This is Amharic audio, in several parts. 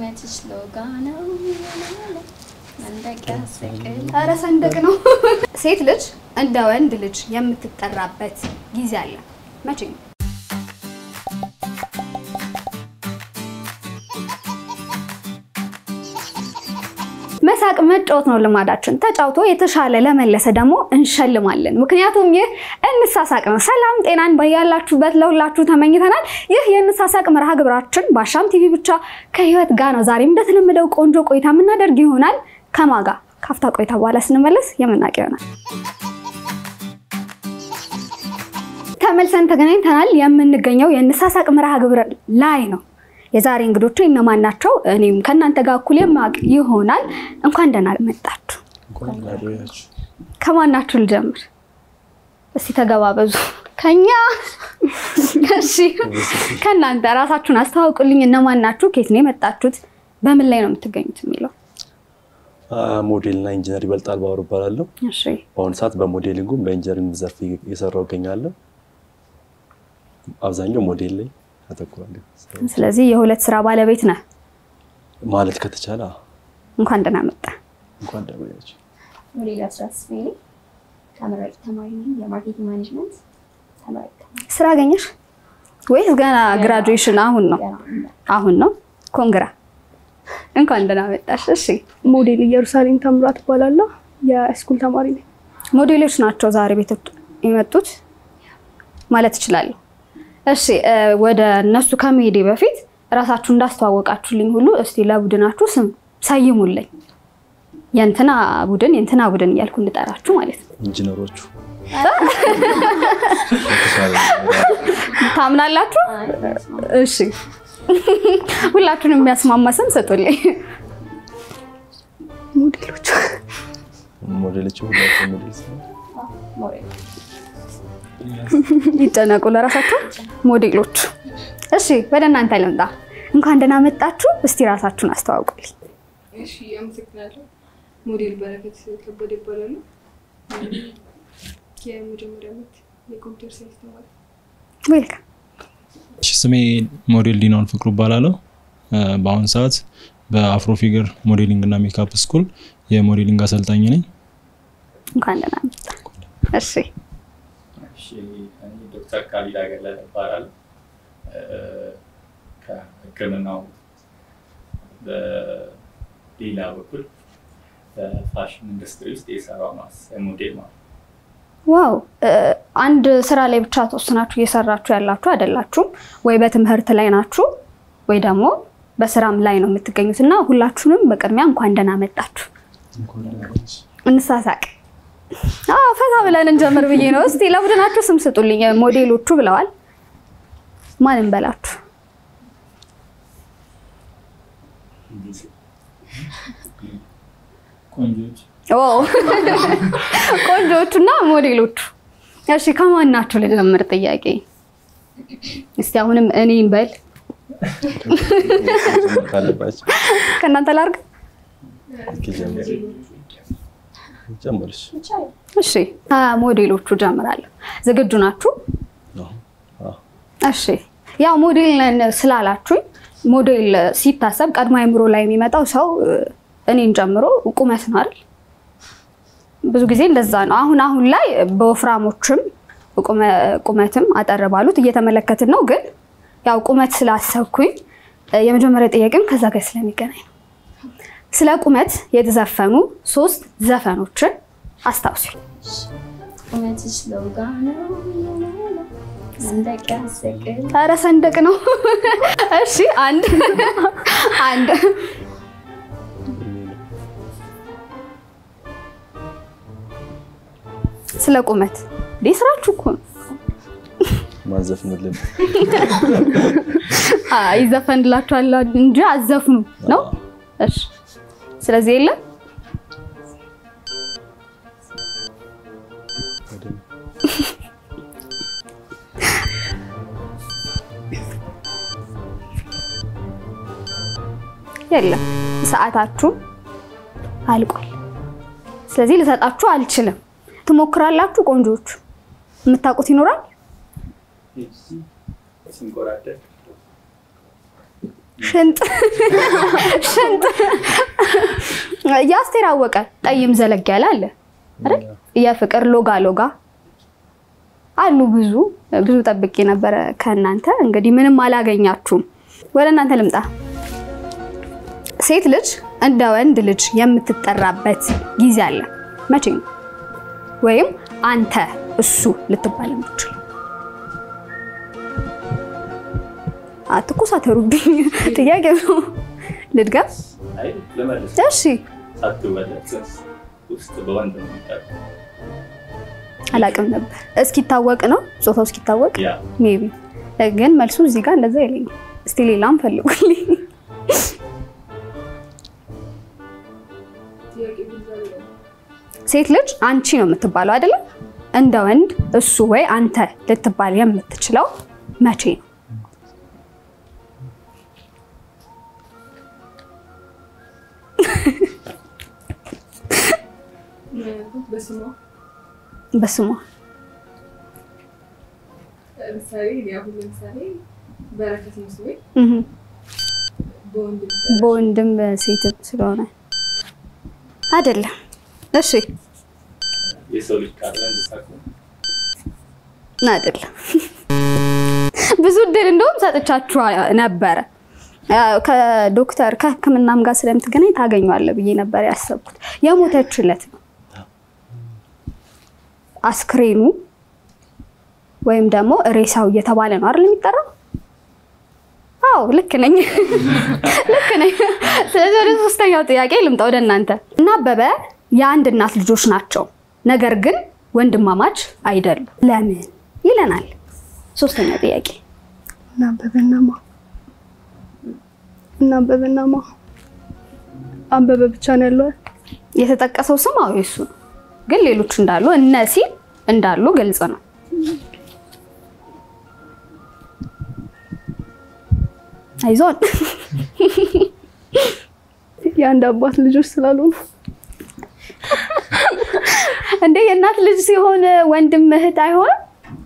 ቁመትሽ ሎጋ ነው መንደቅ ያስቅል ኧረ ሰንደቅ ነው። ሴት ልጅ እንደ ወንድ ልጅ የምትጠራበት ጊዜ አለ። መቼ ነው? መሳቅ መጫወት ነው ልማዳችን። ተጫውቶ የተሻለ ለመለሰ ደግሞ እንሸልማለን። ምክንያቱም ይህ እንሳሳቅ ነው። ሰላም ጤናን በያላችሁበት ለሁላችሁ ተመኝተናል። ይህ የእንሳሳቅ መርሃ ግብራችን በአሻም ቲቪ ብቻ ከህይወት ጋር ነው። ዛሬም እንደተለመደው ቆንጆ ቆይታ የምናደርግ ይሆናል። ከማጋ ካፍታ ቆይታ በኋላ ስንመለስ የምናውቅ ይሆናል። ተመልሰን ተገናኝተናል። የምንገኘው የእንሳሳቅ መርሃ ግብር ላይ ነው። የዛሬ እንግዶቹ እነማን ናቸው? እኔም ከእናንተ ጋር እኩል የማውቅ ይሆናል። እንኳን ደህና መጣችሁ። ከማናችሁ ልጀምር? እስቲ ተገባበዙ። ከኛ እሺ፣ ከእናንተ ራሳችሁን አስተዋውቁልኝ። እነማን ናችሁ? ከየት ነው የመጣችሁት? በምን ላይ ነው የምትገኙት የሚለው ሞዴል እና ኢንጂነር ይበልጣል ባወሩ እባላለሁ። እሺ። በአሁኑ ሰዓት በሞዴሊንጉም በኢንጂነሪንግ ዘርፍ እየሰራሁ እገኛለሁ። አብዛኛው ሞዴል ላይ አተኩራለሁ ስለዚህ የሁለት ስራ ባለቤት ነህ ማለት ከተቻለ አዎ። እንኳን ደህና መጣ። እንኳን ደህና ቆያችሁ። ሞዴል አስራት ስሜ ተመራቂ ተማሪ ነኝ። የማርኬቲንግ ማኔጅመንት ተመራቂ ተማሪ ስራ አገኘሽ ወይስ ገና ግራጁዌሽን? አሁን ነው ገና ነኝ። አሁን ነው። ኮንግራ እንኳን ደህና መጣሽ። እሺ ሞዴል ኢየሩሳሌም ተምራት እባላለሁ። የስኩል ተማሪ ነኝ። ሞዴሎች ናቸው ዛሬ ቤቶች የመጡት ማለት እችላለሁ። እሺ እ ወደ እነሱ ከመሄዴ በፊት እራሳችሁ እንዳስተዋወቃችሁልኝ ሁሉ እስቲ ለቡድናችሁ ስም ሰይሙልኝ። የእንትና ቡድን የእንትና ቡድን እያልኩ እንጠራችሁ ማለት ነው። ኢንጂነሮቹ ታምናላችሁ? እሺ ሁላችሁንም የሚያስማማ ስም ስጡልኝ። ሞዴሎቹ ሞዴሎቹ ሁላቸው ሞዴል ሲሆን ሞዴል ይጨነቁ ለራሳቸው ሞዴሎች። እሺ ወደ እናንተ ልምጣ። እንኳን ደህና መጣችሁ። እስቲ ራሳችሁን አስተዋውቁልኝ። እሺ አመሰግናለሁ። ሞዴል በረከት ከበደ ይባላሉ። የመጀመሪያ ዓመት የኮምፒውተር ሳይንስ ተማሪ። ዌልካም። እሺ ስሜ ሞዴል ዲናውን ፍቅሩ እባላለሁ። እ በአሁኑ ሰዓት በአፍሮ ፊገር ሞዴሊንግ እና ሜካፕ ስኩል የሞዴሊንግ አሰልጣኝ ነኝ። እንኳን ደህና መጣ። እሺ እሺ እኔ ዶክተር ካሊድ አገለለ እባላለሁ። እ ከሕክምናው በሌላ በኩል በፋሽን ኢንዱስትሪ ውስጥ የሰራው ማስ ሞዴል ማለት ነው። ዋው እ አንድ ስራ ላይ ብቻ ተወስናችሁ እየሰራችሁ ያላችሁ አይደላችሁም። ወይ በትምህርት ላይ ናችሁ ወይ ደግሞ በስራም ላይ ነው የምትገኙት እና ሁላችሁንም በቅድሚያ እንኳን ደህና መጣችሁ። እንሳሳቅ። አዎ ፈታ ብለን እንጀምር ብዬ ነው። እስቲ ለቡድናችሁ ስም ስጡልኝ። ሞዴሎቹ ብለዋል። ማን እንበላችሁ? ቆንጆች ኦ ቆንጆቹና ሞዴሎቹ። እሺ ከማን ናችሁ ልጀምር? ጥያቄ እስቲ አሁንም እኔን በል መጀመር ካለባቸው ከእናንተ ላርግ። ጀምር ጀምርሽ እሺ ሞዴሎቹ ጀምራለሁ። ዝግጁ ናችሁ? አዎ። አዎ። እሺ ያው ሞዴል ነን ስላላችሁኝ ሞዴል ሲታሰብ ቀድሞ አይምሮ ላይ የሚመጣው ሰው እ፣ እኔን ጨምሮ ቁመት ነው አይደል? ብዙ ጊዜ እንደዛ ነው። አሁን አሁን ላይ በወፍራሞችም ቁመ- ቁመትም አጠር ባሉት እየተመለከትን ነው። ግን ያው ቁመት ስላሰብኩኝ እ፣ የመጀመሪያ ጥያቄም ከዛ ጋር ስለሚገናኝ ነው። ስለ ቁመት የተዘፈኑ ሶስት ዘፈኖችን አስታውሱኝ። ቁመትሽ ሎጋ ነው መንደቅ ያስቅል ኧረ ሰንደቅ ነው። እሺ አንድ አንድ ስለ ቁመት እንዴ ስራችሁ እኮ ነው። ማዘፍንልን አይ ይዘፈንላችኋል እንጂ አዘፍኑ ነው። እሺ ስለዚህ የለም የለም ሰዓታችሁ አልቋል። ስለዚህ ልሰጣችሁ አልችልም። ትሞክራላችሁ። ቆንጆቹ የምታውቁት ይኖራል። ሲንቆራደድ ሽንጥ ሽንጥ የአስቴር አወቀ ጠይም ዘለግ ያለ አለ አይደል? የፍቅር ሎጋ ሎጋ አሉ ብዙ ብዙ ጠብቄ ነበረ ከእናንተ እንግዲህ ምንም አላገኛችሁም። ወደ እናንተ ልምጣ። ሴት ልጅ እንደ ወንድ ልጅ የምትጠራበት ጊዜ አለ። መቼ ነው? ወይም አንተ እሱ ልትባል የምትችል አትኮሳተሩብኝ። ጥያቄ ነው። ልድገም? አይ ልመልስ። እሺ። ሳትወለድ ጽንስ ውስጥ በወንድ ነው የሚጠራው። አላቅም ነበር። እስኪታወቅ ነው ጾታው እስኪታወቅ ያ ሜቢ ግን መልሱ እዚህ ጋር እንደዛ የለኝም። እስቲ ሌላም ፈልጉልኝ። ጥያቄ ግልጽ አይደለም። ሴት ልጅ አንቺ ነው የምትባለው አይደለም? እንደ ወንድ እሱ ወይ አንተ ልትባል የምትችለው መቼ ነው? ምክንያቱም በስሟ በስሟ ለምሳሌ እኔ አሁን ለምሳሌ በረከት ነው ስሜ እህ፣ በወንድ በወንድም ሴትም ስለሆነ አይደለም። እሺ የሰው ልጅ ካለ እንስሳ ከሆነ አይደለም። ብዙ እድል እንደውም ሰጥቻችሁ ነበረ። ያው ከዶክተር ከሕክምናም ጋር ስለምትገናኝ ታገኘዋለህ ብዬ ነበር ያሰብኩት። የሞተችለት ነው አስክሬኑ ወይም ደግሞ ሬሳው እየተባለ ነው አይደል የሚጠራው? አዎ ልክ ነኝ፣ ልክ ነኝ። ስለዚህ ወደ ሶስተኛው ጥያቄ ልምጣ ወደ እናንተ እና አበበ የአንድ እናት ልጆች ናቸው፣ ነገር ግን ወንድማማች አይደሉም። ለምን ይለናል። ሶስተኛው ጥያቄ እና አበበና ማ እና አበበና ማ አበበ ብቻ ነው ያለው። የተጠቀሰው ስም አዎ የሱ ነው፣ ግን ሌሎች እንዳሉ እነ ሲል እንዳሉ ግልጽ ነው። አይዞን የአንድ አባት ልጆች ስላሉ ነው። እንደ የእናት ልጅ ሲሆን ወንድም እህት አይሆንም?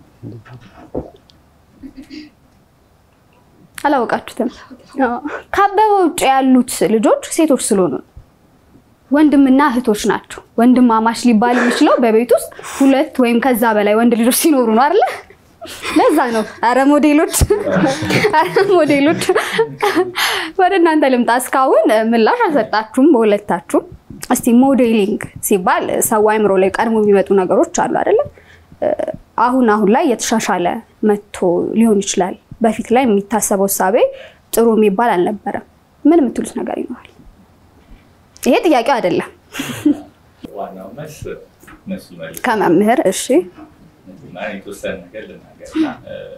አላወቃችሁትም? አዎ። ከአበበ ውጭ ያሉት ልጆች ሴቶች ስለሆኑ ነው። ወንድምና እህቶች ናቸው። ወንድማማች ሊባል የሚችለው በቤት ውስጥ ሁለት ወይም ከዛ በላይ ወንድ ልጆች ሲኖሩ ነው አይደለ? ለዛ ነው። አረ ሞዴሎች፣ አረ ሞዴሎች፣ ወደ እናንተ ልምጣ። እስካሁን ምላሽ አልሰጣችሁም በሁለታችሁም። እስቲ ሞዴሊንግ ሲባል ሰው አይምሮ ላይ ቀድሞ የሚመጡ ነገሮች አሉ አይደለ? አሁን አሁን ላይ የተሻሻለ መጥቶ ሊሆን ይችላል። በፊት ላይ የሚታሰበው እሳቤ ጥሩ የሚባል አልነበረም። ምን የምትሉት ነገር ይኖራል? ይሄ ጥያቄው አይደለም ዋናው መልስ እነሱ ይመልሱ። ከመምህር እሺ። እና የተወሰነ ነገር ልናገር እና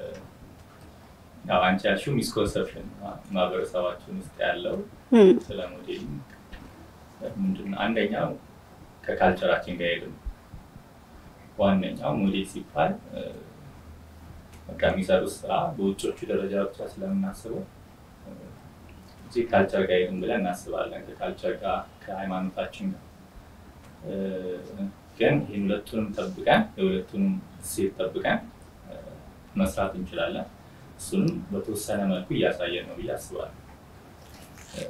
ያው አንቺ ያልሽው ሚስኮንሰፕሽን ማህበረሰባችን ውስጥ ያለው እም፣ ስለ ሞዴሊንግ ምንድን ነው? አንደኛው ከካልቸራችን ጋር ሄድ ዋነኛው ሞዴል ሲባል እ፣ በቃ የሚሰሩት ስራ በውጮቹ ደረጃ ብቻ ስለምናስበው እ፣ እዚህ ካልቸር ጋር ሄድን ብለን እናስባለን። ከካልቸር ጋር ከሃይማኖታችን ጋር እ፣ ግን ይህን ሁለቱንም ጠብቀን የሁለቱንም እሴት ጠብቀን እ፣ መስራት እንችላለን። እሱንም በተወሰነ መልኩ እያሳየን ነው ብዬ አስባለሁ። እ፣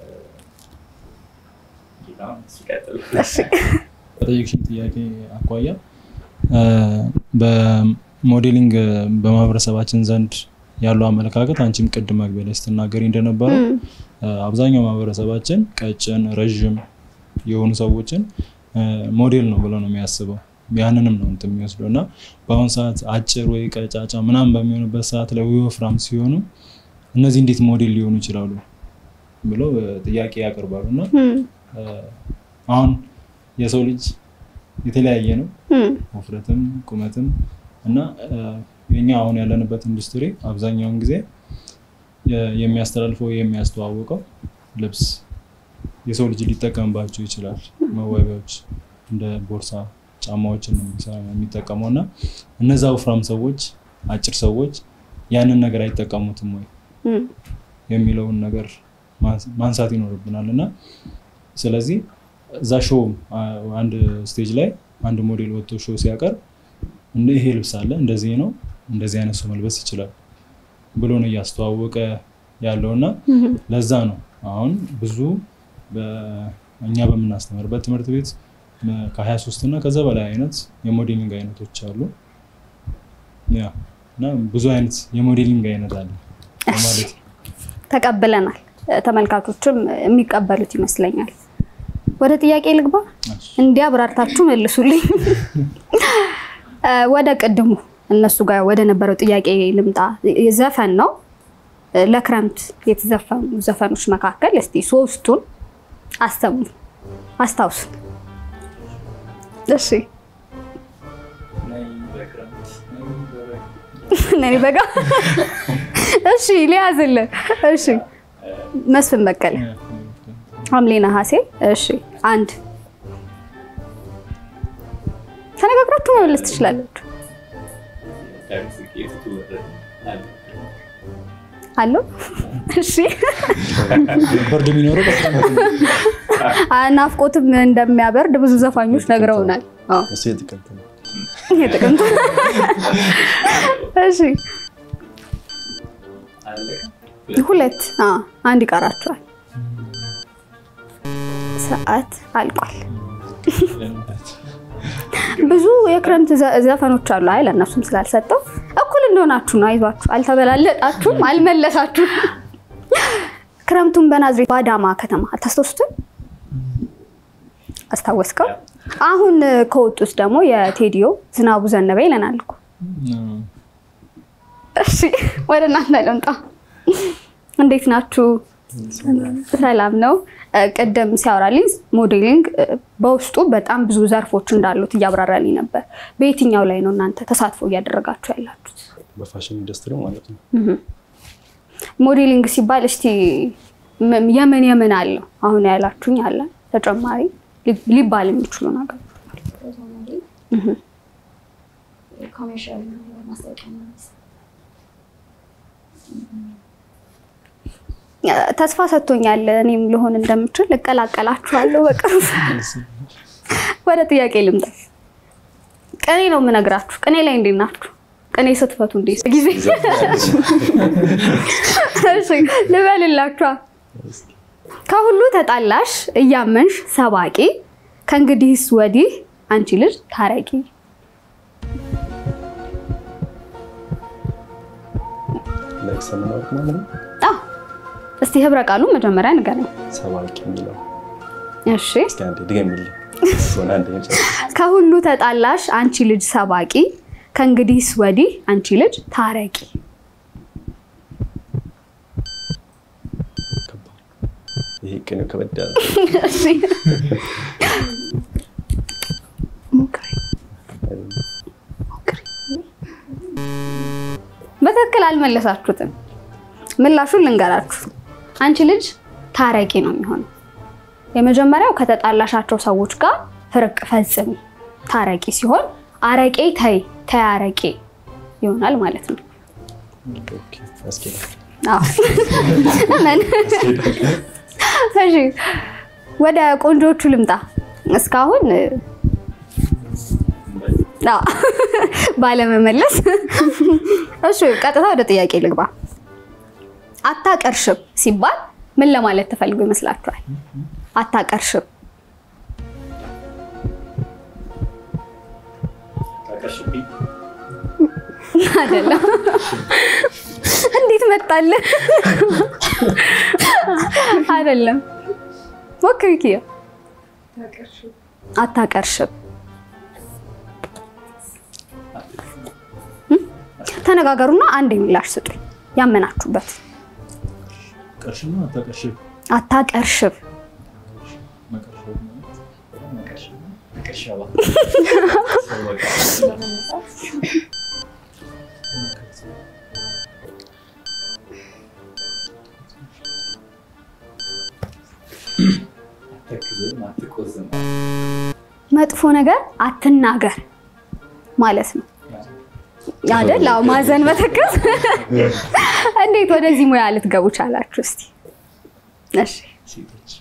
ጌታም ሲቀጥል በጠየቅሽኝ ጥያቄ አኳያ እ፣ በሞዴሊንግ በማህበረሰባችን ዘንድ ያለው አመለካከት አንቺም ቅድም መግቢያ ላይ ስትናገሪ እንደነበረው እም፣ እ፣ አብዛኛው ማህበረሰባችን ቀጭን፣ ረዥም የሆኑ ሰዎችን እ፣ ሞዴል ነው ብሎ ነው የሚያስበው። ያንንም ነው እንትን የሚወስደው እና በአሁኑ ሰዓት አጭር ወይ ቀጫጫ ምናምን በሚሆኑበት ሰዓት ላይ ወይ ወፍራም ሲሆኑ እነዚህ እንዴት ሞዴል ሊሆኑ ይችላሉ ብለው እ፣ ጥያቄ ያቀርባሉ እና እም፣ እ፣ አሁን የሰው ልጅ የተለያየ ነው እም፣ ውፍረትም ቁመትም እና እ፣ የኛ አሁን ያለንበት ኢንዱስትሪ አብዛኛውን ጊዜ የ- የሚያስተላልፈው የሚያስተዋውቀው ልብስ የሰው ልጅ ሊጠቀምባቸው ይችላል። መዋቢያዎች እንደ ቦርሳ፣ ጫማዎችን ነው የሚሰራ- የሚጠቀመው እና እነዛ ወፍራም ሰዎች፣ አጭር ሰዎች ያንን ነገር አይጠቀሙትም ወይ እም፣ የሚለውን ነገር ማንስ- ማንሳት ይኖርብናል እና ስለዚህ እዛ ሾው አ- አንድ ስቴጅ ላይ አንድ ሞዴል ወጥቶ ሾው ሲያቀርብ እንደ ይሄ ልብስ አለ እንደዚህ ነው እንደዚህ አይነት ሰው መልበስ ይችላል ብሎ ነው እያስተዋወቀ ያለው እና ለዛ ነው አሁን ብዙ በ- እኛ በምናስተምርበት ትምህርት ቤት ከ23 እና ከዛ በላይ አይነት የሞዴሊንግ አይነቶች አሉ። ያ እና ብዙ አይነት የሞዴሊንግ አይነት አለ ማለት ነው። ተቀብለናል። ተመልካቾችም የሚቀበሉት ይመስለኛል። ወደ ጥያቄ ልግባ። እሺ። እንዲህ አብራርታችሁ መልሱልኝ። እ፣ ወደ ቅድሙ እነሱ ጋር ወደ ነበረው ጥያቄ ልምጣ። ዘፈን ነው እ፣ ለክረምት የተዘፈኑ ዘፈኖች መካከል እስቲ ሶስቱን አሰሙ፣ አስታውሱን። እሺ ነይ በክረምት ነይ በበጋ ነኔ በጋ እሺ፣ ሊያዝልን እሺ፣ መስፍን በቀለ ሐምሌ ነሐሴ። እሺ አንድ ተነጋግራችሁ መመለስ ትችላላችሁ። ዳዊት ስኬት ትወረድ አለ አለው እሺ ብርድ የሚኖረው በክረምት ነው። አ- ናፍቆትም እንደሚያበርድ ብዙ ዘፋኞች ነግረውናል። አዎ እሱ የጥቅምት ነው። የጥቅምት እሺ አለቀ ሁለት አ አንድ ይቀራቸዋል። ሰዓት አልቋል። ብዙ የክረምት ዘ- ዘፈኖች አሉ። አይ ለእነሱም ስላልሰጠው እኩል እንደሆናችሁ ነው። አይዟችሁ፣ አልተበላለጣችሁም፣ አልመለሳችሁም። ክረምቱን በናዝሬት በአዳማ ከተማ አታስታውሱትም? አስታወስከው? አሁን እ፣ ከወጡት ደግሞ የቴዲዮ ዝናቡ ዘነበ ይለናል እኮ። እሺ ወደ እናንተ ልምጣ። እንዴት ናችሁ? ሰላም ነው። እ፣ ቅድም ሲያወራልኝ ሞዴሊንግ እ፣ በውስጡ በጣም ብዙ ዘርፎች እንዳሉት እያብራራልኝ ነበር። በየትኛው ላይ ነው እናንተ ተሳትፎ እያደረጋችሁ ያላችሁት? በፋሽን ኢንዱስትሪ ማለት ነው። ሞዴሊንግ ሲባል እስቲ ም- የምን የምን አለው? አሁን ያላችሁኝ አለ ተጨማሪ ሊ- ሊባል የሚችሉ ነገር ፎቶ ሞዴል፣ ኮሜርሻል ማስታወቂያ ነው የሚሰራው። እ፣ ተስፋ ሰጥቶኛል። እኔም ልሆን እንደምችል እቀላቀላችኋለሁ በቅርብ። ወደ ጥያቄ ልምጣ። ቅኔ ነው የምነግራችሁ። ቅኔ ላይ እንዴት ናችሁ? ቅኔ ስትፈቱ እንዴት ጊዜ እሺ፣ ልበልላችኋ። ከሁሉ ተጣላሽ እያመንሽ ሰባቂ፣ ከእንግዲህስ ወዲህ አንቺ ልጅ ታረቂ። ላይክ ሰምናወቅ ማለት ነው። አዎ፣ እስቲ ህብረ ቃሉ መጀመሪያ ንገረኝ። ሰባቂ የሚለው እሺ እስኪ አንዴ ድገሚልኝ። ሆነ አንዴ መጨረሻ ከሁሉ ተጣላሽ አንቺ ልጅ ሰባቂ፣ ከእንግዲህስ ወዲህ አንቺ ልጅ ታረቂ። ከባድ ይሄ ቅኔው ከበድ ያለ እሺ፣ በትክክል አልመለሳችሁትም። ምላሹን ልንገራችሁ። አንቺ ልጅ ታረቂ ነው የሚሆነው። የመጀመሪያው ከተጣላሻቸው ሰዎች ጋር ፍርቅ ፈጽሚ ታረቂ ሲሆን፣ አረቄ ተይ ተይ አረቄ ይሆናል ማለት ነው። ኦኬ፣ ያስኬዳል። አዎ። ምን? እሺ ወደ ቆንጆቹ ልምጣ። እስካሁን አዎ፣ ባለመመለስ እሺ፣ ቀጥታ ወደ ጥያቄ ልግባ። አታቀርሽም ሲባል ምን ለማለት ተፈልጎ ይመስላችኋል? አታቀርሽም ታቀርሽብኝ አይደለም። እንዴት መጣልህ? አይደለም። ሞክሪ ኪያ። ታቀርሽ አታቀርሽም ተነጋገሩና አንድ ምላሽ ስጡኝ። ያመናችሁበት ቀርሽና አታቀርሽም አታቀርሽም መቀርሸብ ማለት መቀርሸባ አትክዝም አትቆዝም መጥፎ ነገር አትናገር ማለት ነው አይደል? አዎ፣ ማዘን መተከዝ። እንዴት ወደዚህ ሙያ ልትገቡ ቻላችሁ? እስቲ እሺ፣ ሴቶች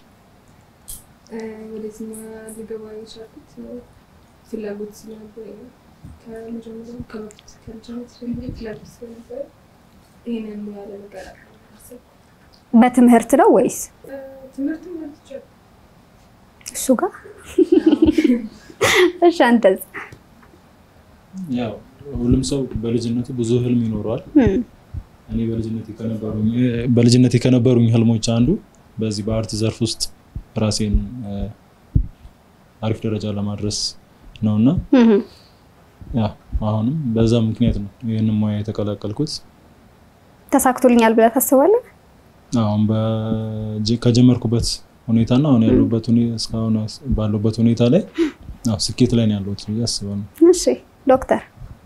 ወደዚህ ሙያ ልገባ የቻልኩት ፍላጎት ስለነበረኝ ነው። ከመጀመሪያው ከበፊት ከልጅነት ጀምሮ ፍላጎት ስለነበረ ይህንን ሙያ ለመቀላቀል አሰብኩ። በትምህርት ነው ወይስ ትምህርትም ማለት ይቻላል። እሱ ጋር? እሺ አንተስ? ያው ሁሉም ሰው በልጅነቱ ብዙ ህልም ይኖረዋል። እም፣ እኔ በልጅነቴ ከነበሩኝ በልጅነቴ ከነበሩኝ ህልሞች አንዱ በዚህ በአርት ዘርፍ ውስጥ ራሴን እ፣ አሪፍ ደረጃ ለማድረስ ነው እና እም፣ ያው አሁንም በዛ ምክንያት ነው ይህንን ሙያ የተቀላቀልኩት። ተሳክቶልኛል ብለህ ታስባለህ? አሁን በጀ- ከጀመርኩበት ሁኔታና አሁን ያለሁበት ሁኔ- እስካሁን ባለሁበት ሁኔታ ላይ ያው ስኬት ላይ ነው ያለሁት ብዬ አስባለሁ። እሺ ዶክተር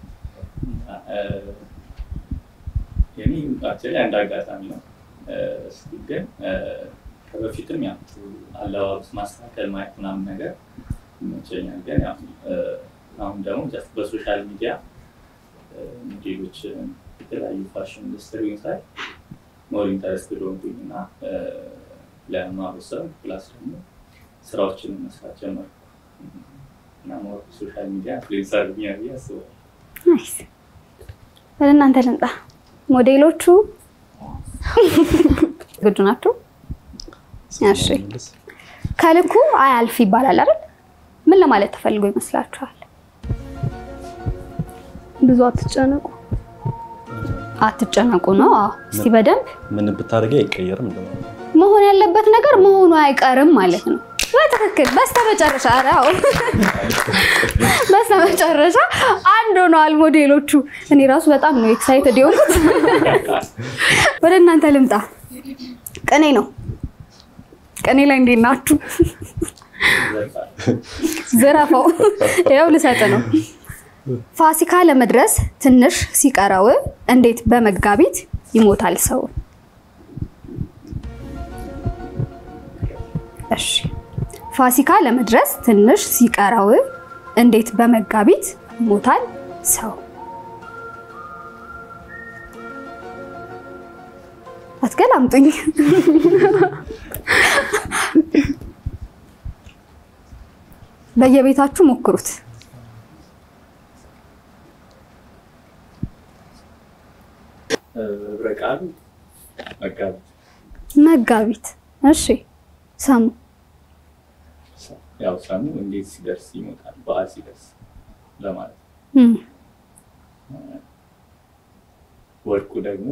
የኔ አክቹዋሊ አንድ አጋጣሚ ነው። እስኪ ግን ከበፊትም ያው አለባበስ ማስተካከል ማየት ምናምን ነገር ይመቸኛል። ግን ያው አሁን ደግሞ ጀስት በሶሻል ሚዲያ ሞዴሎች የተለያዩ ፋሽን ኢንዱስትሪ ሳይ ሞር ኢንተረስትድ ሆንኩኝ እና ለማህበረሰብ ፕላስ ደግሞ ስራዎችን መስራት ጀመርኩ እና ሞር ሶሻል ሚዲያ ኢንፍሉዌንሰር ብዬ አስባለሁ። ናይስ። ወደ እናንተ ልምጣ። ሞዴሎቹ ዝግጁ ናቸው? እሺ። ከልኩ አያልፍ ይባላል አይደል? ምን ለማለት ተፈልጎ ይመስላችኋል? ብዙ አትጨነቁ። አትጨነቁ ነው። አዎ። እስቲ በደንብ ምን ብታደርጊ አይቀየርም እንደማለት ነው። መሆን ያለበት ነገር መሆኑ አይቀርም ማለት ነው። በትክክል በስተመጨረሻ ኧረ አዎ፣ በስተመጨረሻ አንድ ሆነዋል ሞዴሎቹ። እኔ ራሱ በጣም ነው ኤክሳይትድ የሆንኩት። ወደ እናንተ ልምጣ። ቅኔ ነው። ቅኔ ላይ እንዴት ናችሁ? ዝረፈው። ይኸው ልሰጥ ነው። ፋሲካ ለመድረስ ትንሽ ሲቀረው እንዴት በመጋቢት ይሞታል ሰው? እሺ ፋሲካ ለመድረስ ትንሽ ሲቀረው እንዴት በመጋቢት ይሞታል ሰው? አትገላምጡኝ። በየቤታችሁ ሞክሩት። ህብረ ቃሉ መጋቢት መጋቢት። እሺ ሰሙ ያው ሰሙ እንዴት ሲደርስ ይሞታል፣ በዓል ሲደርስ ለማለት ነው። እም፣ ወርቁ ደግሞ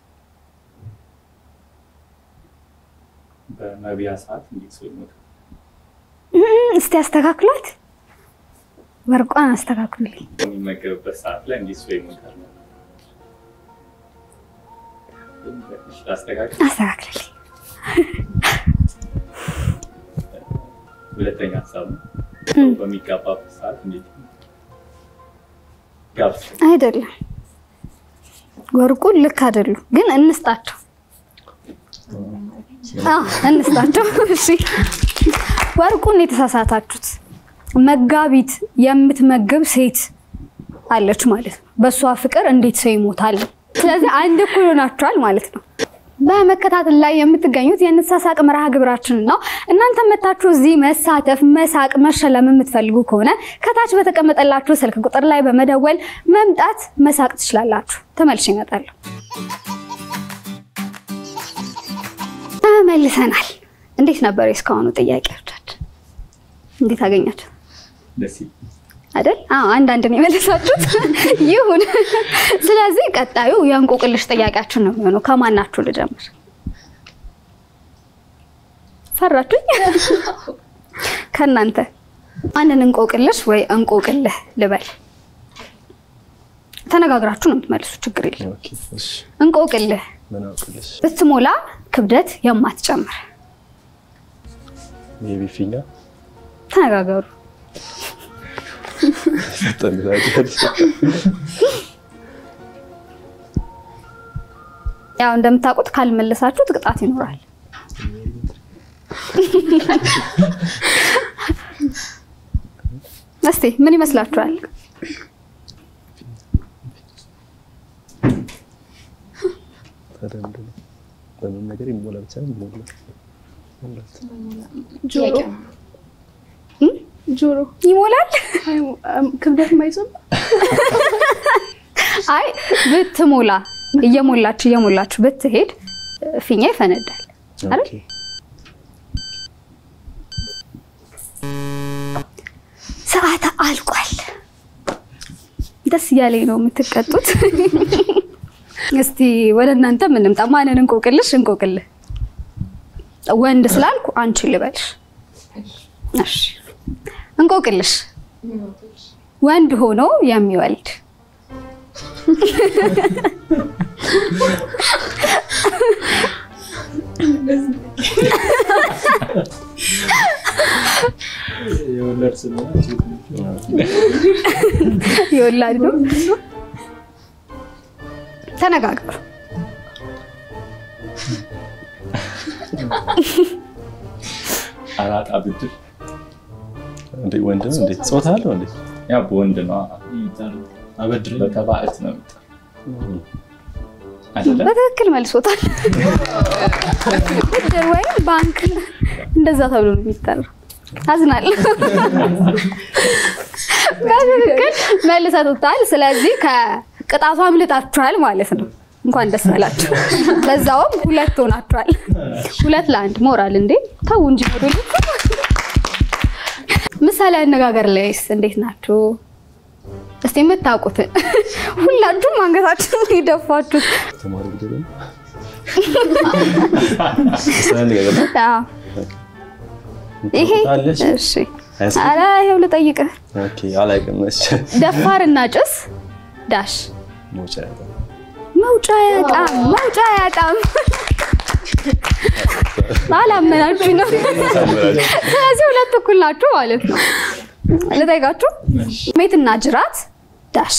በመብያ ሰዓት እንዴት ሰው ይሞታል። እም፣ እስቲ አስተካክሏት። ወርቋን አስተካክሉልኝ። በሚመገብበት ሰዓት ላይ እንዴት ሰው ይሞታል ነው። እሺ፣ ላስተካክል። አስተካክልልኝ። ሁለተኛ ሀሳብ ነው ሰው በሚጋባበት ሰዓት እንዴት ይሞታል? ጋብቻ አይደለም ወርቁን ልክ አይደሉ፣ ግን እንስጣቸው። አዎ እንስጣቸው። እሺ ወርቁን የተሳሳታችሁት መጋቢት የምትመግብ ሴት አለች ማለት ነው። በእሷ ፍቅር እንዴት ሰው ይሞታል? ስለዚህ አንድ እኩል ሆናችኋል ማለት ነው። በመከታተል ላይ የምትገኙት የንሳሳቅ መርሃ ግብራችን ነው። እናንተ መታችሁ እዚህ መሳተፍ፣ መሳቅ፣ መሸለም የምትፈልጉ ከሆነ ከታች በተቀመጠላችሁ ስልክ ቁጥር ላይ በመደወል መምጣት መሳቅ ትችላላችሁ። ተመልሼ እመጣለሁ። ተመልሰናል። እንዴት ነበር የእስካሁኑ ጥያቄዎቻችን? እንዴት አገኛችሁ? ደስ ይላል። አይደል? አዎ አንዳንድ ነው የመለሳችሁት። ይሁን። ስለዚህ ቀጣዩ የእንቆቅልሽ ጥያቄያችን ነው የሚሆነው። ከማናችሁ ልጀምር? ፈራችሁኝ? ከእናንተ አንድን እንቆቅልሽ ወይ እንቆቅልህ ልበል። ተነጋግራችሁ ነው የምትመልሱ፣ ችግር የለም። ኦኬ፣ እሺ። እንቆቅልህ ምን አውቅልሽ? ብትሞላ ክብደት የማትጨምር የቢ ፊኛ ተነጋገሩ። ጠንታቂያለሽ። ያው እንደምታውቁት ካልመለሳችሁ ቅጣት ይኖራል። እስቲ ምን ይመስላችኋል? ታዲያ ምንድን ነው? በምን ነገር ይሞላ ብቻ ነው ይሞላል። ሞላት። ጆሮ እም? ጆሮ ይሞላል? አይሞ- አም- ክብደት ማይዘም አይ ብትሞላ እየሞላች እየሞላች ብትሄድ ፊኛ ይፈነዳል። አይደል? ኦኬ። ሰዓት አልቋል። ደስ እያለኝ ነው የምትቀጡት። እስቲ ወደ እናንተ ምንምጣ። ማንን እንቆቅልሽ እንቆቅልህ? ወንድ ስላልኩ አንቺ ልበልሽ። እሺ እንቆቅልሽ ወንድ ሆኖ የሚወልድ የወለድ ስለሆነ ሴት ነች። የወላድ ነው። ተነጋገሩ። አራጣ ብድር እንዴ ወንድ ነው እንዴ? ጾታ አለው እንዴ? ያ በወንድ ነው አበድረኝ በተባዕት ነው የሚጠራው አይደለም? በትክክል መልሶታል። ብድር ወይም ባንክ እንደዛ ተብሎ ነው የሚጠራው። አዝናለሁ። በትክክል መልሰቱታል። ስለዚህ ከቅጣቱ አምልጣችኋል ማለት ነው። እንኳን ደስ አላችሁ። በዛውም ሁለት ሆናችኋል። ሁለት ለአንድ ሞራል እንዴ ተው እንጂ ሞዴል ምሳሌ አነጋገር ላይስ እንዴት ናችሁ? እስቲ የምታውቁትን ሁላችሁም አንገታችሁን የደፋችሁት ተማሪ ብድር ነው። ምሳሌ ነገር ነው። አዎ። ይሄ ታውቃለች? እሺ፣ ሃይስኩል? ኧረ ይኸው ልጠይቅህ። ኦኬ አላውቅም። እሺ ደፋርና ጭስ ዳሽ መውጫ ያጣ መውጫ ያጣም መውጫ ያጣም። አላመናችሁ ነው። ስለዚህ ሁለት እኩል ናችሁ ማለት ነው። ልጠይቃችሁ። ሜትና ጅራት ዳሽ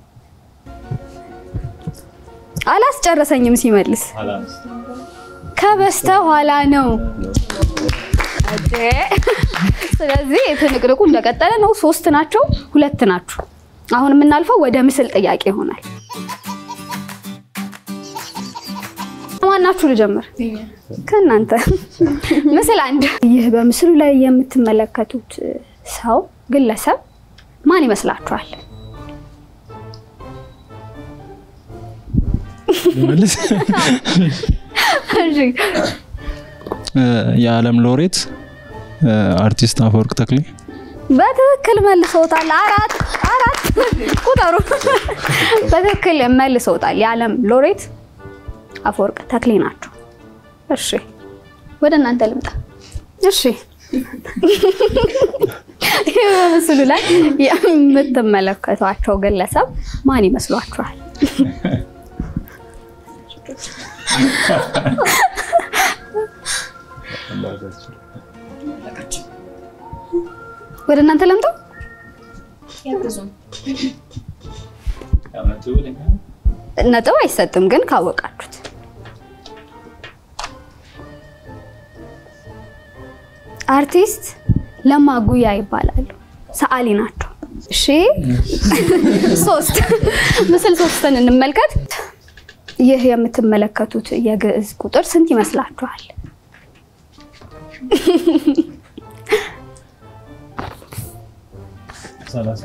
አላስጨረሰኝም ሲመልስ አላንስ ከበስተ ኋላ ነው። ኦኬ። ስለዚህ ትንቅንቁ እንደቀጠለ ነው። ሶስት ናቸው፣ ሁለት ናችሁ። አሁን የምናልፈው ወደ ምስል ጥያቄ ይሆናል። ማናችሁ ልጀምር? ከእናንተ ምስል አንድ። ይህ በምስሉ ላይ የምትመለከቱት ሰው ግለሰብ ማን ይመስላችኋል? ልመልስ። እሺ፣ የዓለም ሎሬት አርቲስት አፈወርቅ ተክሌ በትክክል መልሰውታል። አራት አራት ቁጠሩ። በትክክል መልሰውታል። የዓለም ሎሬት አፈወርቅ ተክሌ ናቸው። እሺ ወደ እናንተ ልምጣ። እሺ ይህ በምስሉ ላይ የምትመለከቷቸው ግለሰብ ማን ይመስሏችኋል? አላውቃችም። ወደ እናንተ ልምጣ። ያግዙን። የዓመቱ ለኛ ነጥብ አይሰጥም፣ ግን ካወቃችሁት አርቲስት ለማ ጉያ ይባላሉ። ሰዓሊ ናቸው። እሺ ሶስት ምስል ሶስትን እንመልከት። ይህ የምትመለከቱት የግዕዝ ቁጥር ስንት ይመስላችኋል? ሰላሳ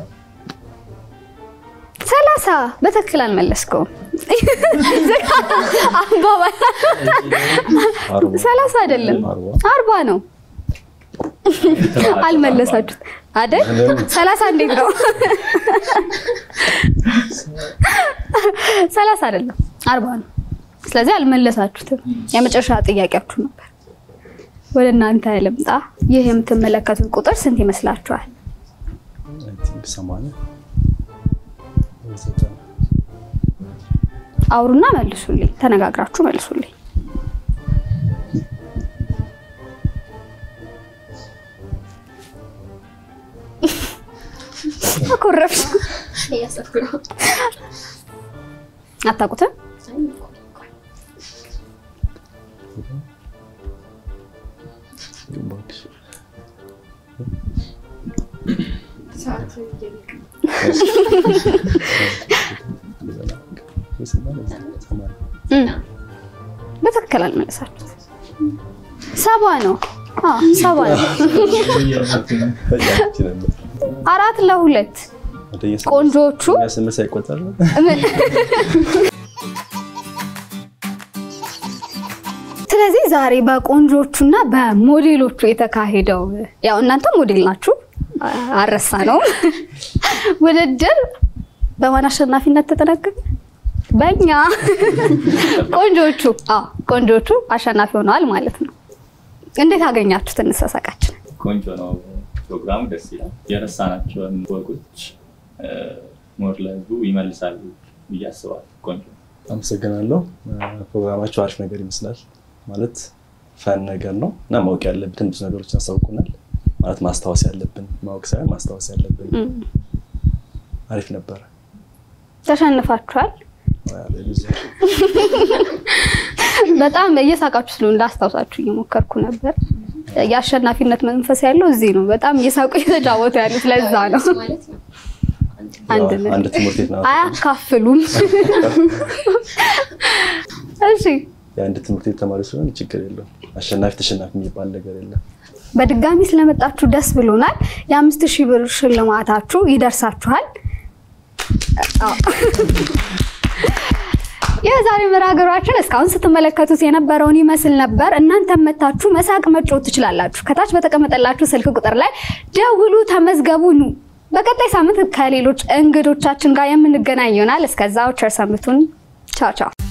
ሰላሳ በትክክል አልመለስከውም። አባባል አርባ ሰላሳ አይደለም አርባ አርባ ነው። አልመለሳችሁት አይደል? ሰላሳ እንዴት ነው? ሰላሳ አይደለም አርባ ነው። ስለዚህ አልመለሳችሁትም። የመጨረሻ ጥያቄያችሁ ነበር። ወደ እናንተ ልምጣ። ይህ የምትመለከቱት ቁጥር ስንት ይመስላችኋል? አይ ቲንክ ሰማንያ ወይ ዘጠና አውሩና መልሱልኝ። ተነጋግራችሁ መልሱልኝ። አኮረፍሽ። እያሰብኩ ነው። አታውቁትም? እባክሽ ሰዓት እየለቀ ወይ ሰማንያ ሰማንያ እም፣ በትክክል አልመለሳችሁት። ሰባ ነው። አዎ ሰባ ነው። ፈጃች ነበር። አራት ለሁለት ወደየ ስምንት- ቆንጆቹ እኛ ስምንት ሳይቆጠር ነው። ምን- ስለዚህ ዛሬ በቆንጆቹና በሞዴሎቹ የተካሄደው ያው እናንተ ሞዴል ናችሁ አረሳ ነው ውድድር በማን አሸናፊነት ተጠናቀቀ? በእኛ ቆንጆቹ አዎ ቆንጆቹ አሸናፊ ሆነዋል ማለት ነው። እንዴት አገኛችሁት? እንሰሳቃችን ቆንጆ ነው ፕሮግራሙ፣ ደስ ይላል። የረሳናቸውን ወጎች ሞር ለህዝቡ ይመልሳሉ ብዬ አስባለሁ። ቆንጆ ነው። አመሰግናለሁ። ፕሮግራማቸው አሪፍ ነገር ይመስላል። ማለት ፈን ነገር ነው እና ማወቅ ያለብን ብዙ ነገሮችን ያሳውቁናል። ማለት ማስታወስ ያለብን ማወቅ ሳይሆን ማስታወስ ያለብን አሪፍ ነበረ። ተሸንፋችኋል። በጣም እየሳቃችሁ ስለሆነ ላስታውሳችሁ እየሞከርኩ ነበር። የአሸናፊነት መንፈስ ያለው እዚህ ነው። በጣም እየሳቁ እየተጫወቱ ያሉት ለዛ ነው። ማለት ነው። አንድነት አንድ ትምህርት ቤት ነው። አያካፍሉም። እሺ የአንድ ትምህርት ቤት ተማሪ ስለሆነ ችግር የለውም። አሸናፊ ተሸናፊ የሚባል ነገር የለም። በድጋሚ ስለመጣችሁ ደስ ብሎናል። የአምስት ሺህ ብር ሽልማታችሁ ይደርሳችኋል። አዎ። የዛሬ መርሃ ግብራችን እስካሁን ስትመለከቱት የነበረውን ይመስል ነበር። እናንተም መታችሁ መሳቅ መጫወት ትችላላችሁ። ከታች በተቀመጠላችሁ ስልክ ቁጥር ላይ ደውሉ፣ ተመዝገቡ፣ ኑ። በቀጣይ ሳምንት ከሌሎች እንግዶቻችን ጋር የምንገናኝ ይሆናል። እስከዛው ቸር ሰንብቱን። ቻው ቻው።